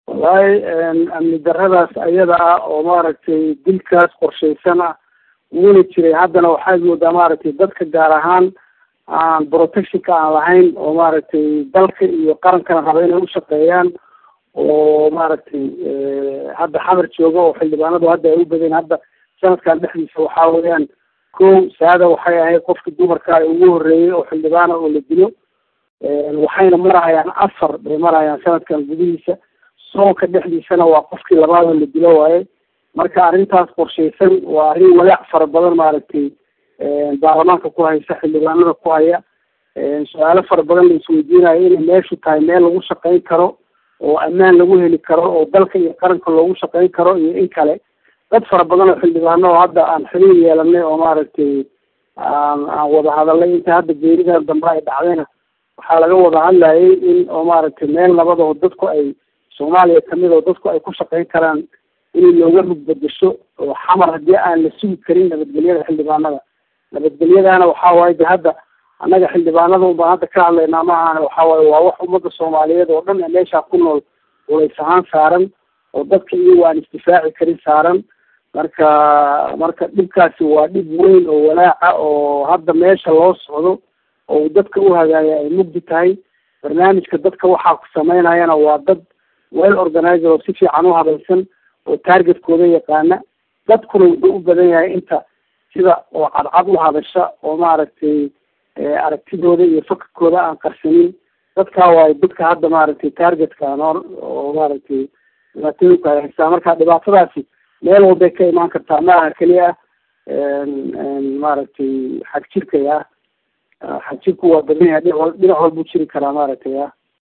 wallahi amni daradaas ayada ah oo maaragtay dilkaas qorshaysan ah wuuna jiray haddana waxaad moodaa maaragtay dadka gaar ahaan aan protectionka aan lahayn oo maaragtay dalka iyo qarankana raba inay ushaqeeyaan oo maaragtay hadda xamar jooga oo xildhibaanadu hadda ay u badeen hadda sanadkan dhexdiisa waxaa weeyaan ko saada waxay ahayd qofka dumarka ugu horeeyay oo xildhibaana oo la dilo waxayna marahayaan afar bay marahayaan sanadkan gudihiisa soonka dhexdiisana waa qofkii labaad oo la dilo waaye marka arrintaas qorshaysan waa arrin walaac fara badan maaragtay baarlamaanka ku haysa xildhibaanada ku haya su-aalo fara badan la isweydiinayo inay meeshu tahay meel lagu shaqayn karo oo ammaan lagu heli karo oo dalka iyo qaranka loogu shaqayn karo iyo in kale dad fara badan oo xildhibaano oo hadda aan xiriir yeelanay oo maaragtay aan aan wada hadalnay inta hadda geeridan dambe ay dhacdayna waxaa laga wada hadlayay in oo maaragtay meel nabad oo dadku ay soomaaliya kamid oo dadku ay ku shaqayn karaan in looga rugbadasho oo xamar haddii aan la sugi karin nabadgelyada xildhibaanada nabadgelyadana waxaa waaye de hadda annaga xildhibaanada un baan hadda ka hadlaynaa ma ahane waxa waaye waa wax ummadda soomaaliyeed oo dhan ee meeshaa ku nool culays ahaan saaran oo dadka iyagu aan isdifaaci karin saaran marka marka dhibkaasi waa dhib weyn oo walaaca oo hadda meesha loo socdo oo dadka u hagaaya ay mugdi tahay barnaamijka dadka waxaa ku sameynayana waa dad well organizer oo si fiican u habaysan oo targetkooda yaqaana dadkuna wuxuu u badan yahay inta sida oo cadcad u hadasha oo maaragtay aragtidooda iyo fakarkooda aan qarsanin dadkaa waayo dadka hadda maaragtay targetka noor oo maaragtay dhibaatooyinka ay haystaa marka dhibaatadaasi meel walbay ka imaan kartaa ma aha keliya maaragtay xag jirkay ah xag jirku waa badan yahay dhinac wal dhinac walbuu jiri karaa maaragtay ah